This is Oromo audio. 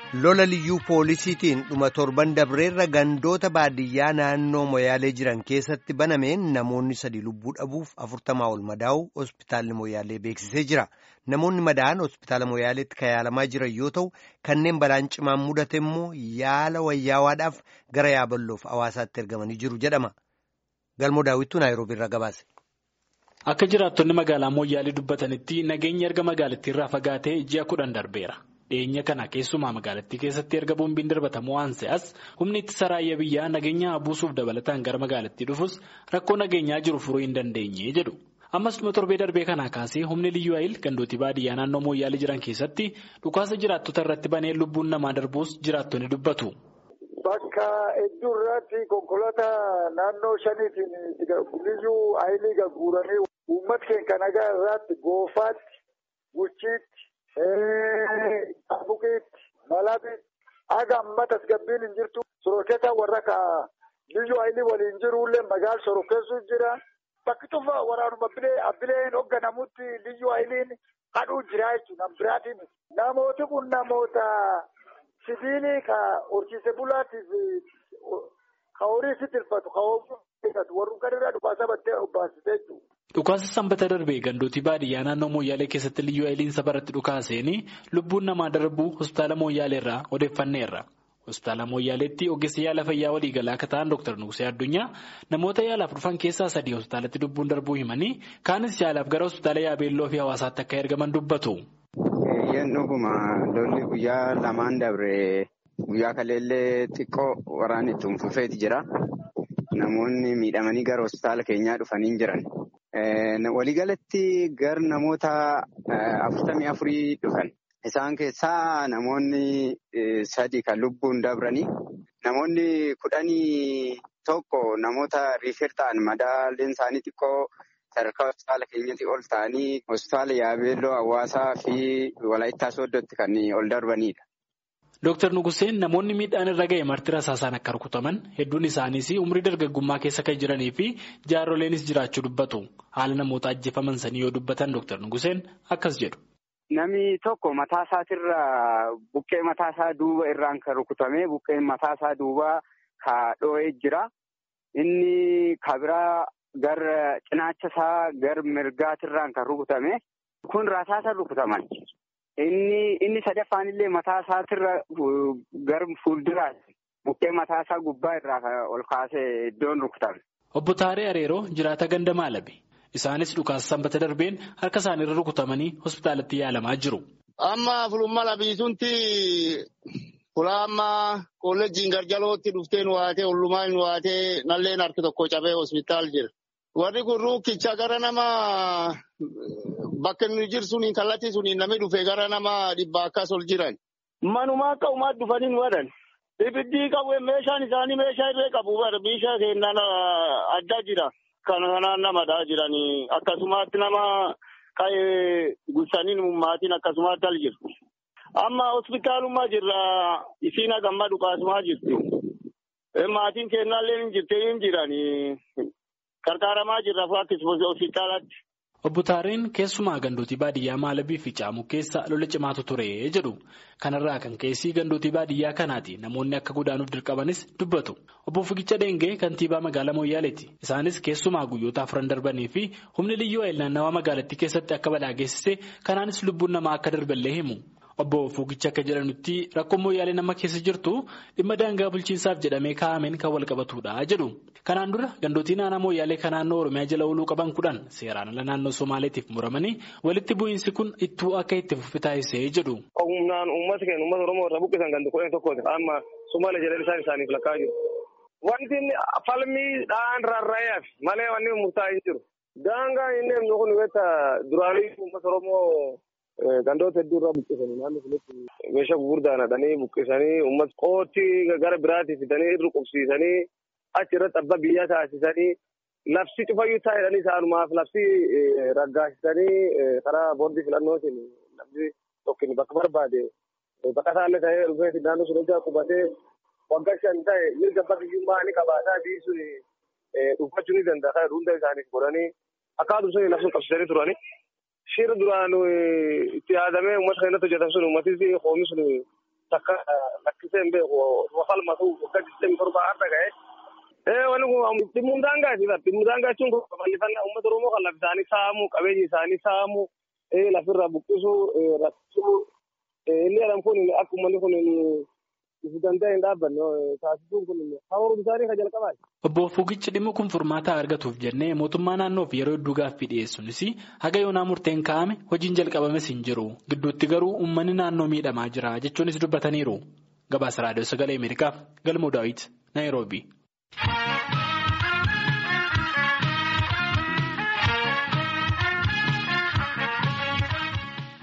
lola liyyuu poolisiitiin dhuma torban dabreerra gandoota baadiyyaa naannoo moyaalee jiran keessatti banameen namoonni sadii lubbuu dhabuuf afurtamaa ol madaa'u hospitaalli moyaalee beeksisee jira namoonni madaa'an hospitaala moyaaleetti kan yaalamaa jiran yoo ta'u kanneen balaan cimaan mudate immoo yaala wayyaawaadhaaf gara yaaballoof hawaasaatti ergamanii jiru jedhama galmoo daawwittuu naayiroobiirra gabaase. Akka jiraattonni magaalaa Moyyaalee dubbatanitti nageenyi erga magaalattiirraa fagaatee ji'a kudhan darbeera. Dhiyeenya kana keessumaa magaalattii keessatti erga boombiin darbatamu waan se'as humni ittisa raayyaa biyyaa nageenya buusuuf dabalataan gara magaalattii dhufus rakkoo nageenyaa jiru furuu hin dandeenye jedhu. Ammas dhuma torbee darbee kanaa kaasee humni liyyuu ayil gandootii baadiyyaa naannoo Moyyaalee jiran keessatti dhukaasa jiraattota irratti banee lubbuun namaa darbuus jiraattonni dubbatu. Bakka hedduu irratti konkolaataa naannoo shaniitiin liyyuu ayilii gagguuranii uummata keenya nagaa irratti goofaatti, bulchiitti, buqiitti, malabiitti haga amma tasgabbiin hin jirtu sorokkeessa warra ka liyyuu ayilii waliin jirullee magaala sorokkeessu jira. Bakki tufa waraanuma abbileen hoogganamutti liyyuu ayiliin hadhuu jira jechuudha. Nam biraatiin namooti kun namoota. Sibiilii ka horsiise bulaatiif ka horii si tirfatu ka oomishatu warri garirraa dhukaasa battee obbaasitee jiru. Dhukaasa sanbata darbee gandootii baadiyyaa naannoo Mooyyaalee keessatti liyyuu ayiliin safaratti dhukaaseenii lubbuun namaa darbuu hospitaala Mooyyaaleerraa odeeffanneerra. Hospitaala Mooyyaaleetti ogeessa yaala fayyaa waliigalaa akka ta'an Dr. Nuusee Addunyaa namoota yaalaaf dhufan keessaa sadii hospitaalatti lubbuun darbuu himanii kaanis yaalaaf gara hospitaala Yaabeelloo fi hawaasaatti akka ergaman dubbatu. Biyyeen dhuguma lolli guyyaa lamaan dabre guyyaa kaleellee xiqqoo waraanni itti fufeeti jira. Namoonni miidhamanii gara hospitaala keenyaa dhufanii jiran. Waliigalatti gara namoota afurtamii afurii dhufan. Isaan keessaa namoonni sadi kan lubbuun dabranii namoonni kudhanii tokko namoota riifir ta'an madaaleen isaanii xiqqoo. Sadarkaa hospitaala keenyatti ol ta'anii hospitaala Yaabeelloo hawaasaa fi Walaayittaa Sooddootti kan ol darbanidha. Dooktar Nuguseen namoonni miidhaan irra ga'e marti rasaasaan akka rukutaman hedduun isaaniis umrii dargaggummaa keessa kan jiranii fi jaaroleenis jiraachuu dubbatu. Haala namoota ajjeefaman sanii yoo dubbatan Dooktar Nuguseen akkas jedhu. Namni tokko mataa isaatirra buqqee mataa isaa duuba irraan kan rukutame buqqeen mataa isaa duubaa ka dhoo'ee jira. Inni kabiraa. Gara cinaacha isaa gara mirgaatirraan kan rukutame kun rasaasa rukutaman. Inni inni sadaffaan illee mataa isaatirra gara fuulduraatti buqqee mataa isaa gubbaa irraa ol kaasee iddoon rukutame. Obbo Taaree Areeroo jiraata ganda maalabe. Isaanis dhukaasa sanbata darbeen harka isaaniirra rukutamanii hospitaalatti yaalamaa jiru. Amma fulummaa labiisunti Fulaa amma kolleejjiin garjalootti dhuftee nu waatee ollumaa nu waatee nalleen harki tokko cabee hospitaal jira. Warri kun ruukkicha gara nama bakka inni jiru suniin kallattii suniin namni dhufee gara nama dhibba akkas ol jiran. Manuma akka uumaa dhufanii nu wadan. Ibiddi qabu meeshaan isaanii meeshaa irree qabu meeshaa keenyaan adda jira. Kan kanaan namadhaa jiranii akkasumatti nama qa'ee gussanii maatiin akkasumatti al jiru. Amma hospitaalummaa jirra isiin hagamma dhukaasumaa jirti. Maatiin kennaallee hin jirte hin jiranii qarqaaramaa jirra akkasumas hospitaalatti. Obbo Taareen keessumaa gandootii baadiyyaa Maalabii fi Caamuu keessa lola cimaatu ture jedhu. Kanarraa kan keessi gandootii baadiyyaa kanaati namoonni akka godaanuuf dirqamanis dubbatu. Obbo Figicha Deengee kantiibaa magaalaa Mooyyaaleeti. Isaanis keessumaa guyyoota afran darbanii fi humni liyyuu ayil naannawaa magaalattii keessatti akka balaa geessise kanaanis lubbuun namaa akka darballee himu. Obbo Fugicha akka jedhanutti rakkoon Mooyyaalee nama keessa jirtu dhimma daangaa bulchiinsaaf jedhamee kaa'ameen kan wal qabatudha jedhu. Kanaan dura gandootii naannoo Mooyyaalee kan naannoo Oromiyaa jala ooluu qaban kudhan seeraan ala naannoo Somaaleetiif muramanii walitti bu'iinsi kun ittuu akka itti fufi taasisee jedhu. Humnaan uummata keenya uummata Oromoo irraa buqqisan gandi kudhan tokkooti. Amma Somaalee jedhanii isaan isaaniif lakkaa jiru. Wanti falmiidhaan rarra'eef malee wanni murtaa'e hin jiru. Daangaan inni himnu kun weta duraanii uummata Oromoo gandoota hedduu irraa buqqisanii naannoo sanatti meeshaa gurguddaan hadhanii buqqisanii uummata qootii gara biraatii fidanii irra qubsiisanii achi irratti abbaa biyyaa taasisanii labsi cufayyuu taa'edhanii isaanumaaf labsi raggaasisanii karaa boordii filannootiin namni tokkin bakka barbaade baqataallee ta'ee dhufee naannoo sun hojjaa qubatee waggaa shan ta'e mirga bakka biyyummaa ni qabaataa biisuun dhuunfachuu ni danda'a. Hunda isaaniif godhanii akkaatum sun labsuun qabsiisanii turanii. Shirri duraan itti yaadamee uummata keenyatti hojjetan sun uummatis hoomni sun takka lakkisee hin beeku falmatu waggaa digdamii torba har'a ga'e. Wanni kun dhimmuun daangaati. Dhimmuun daangaa jechuun bal'ifannaa uummata Oromoo kan lafa isaanii saamu qabeenyi isaanii saamu lafirraa buqqisuu rakkisuu inni jedhamu kun akka uummanni kun ifu danda'e hin dhaabbanne taasisuun kun hawaasummaa isaanii kan jalqabaati. Obbo Fugichi dhimmi kun furmaata argatuuf jennee mootummaa naannoof yeroo hedduu gaaffii dhiyeessuunis haga yoonaa murteen kaa'ame hojiin jalqabames hin jiru gidduutti garuu uummanni naannoo miidhamaa jira jechuunis dubbataniiru. Gabaasa raadiyoo sagalee Ameerikaaf galmoo daawwiti Naayiroobii.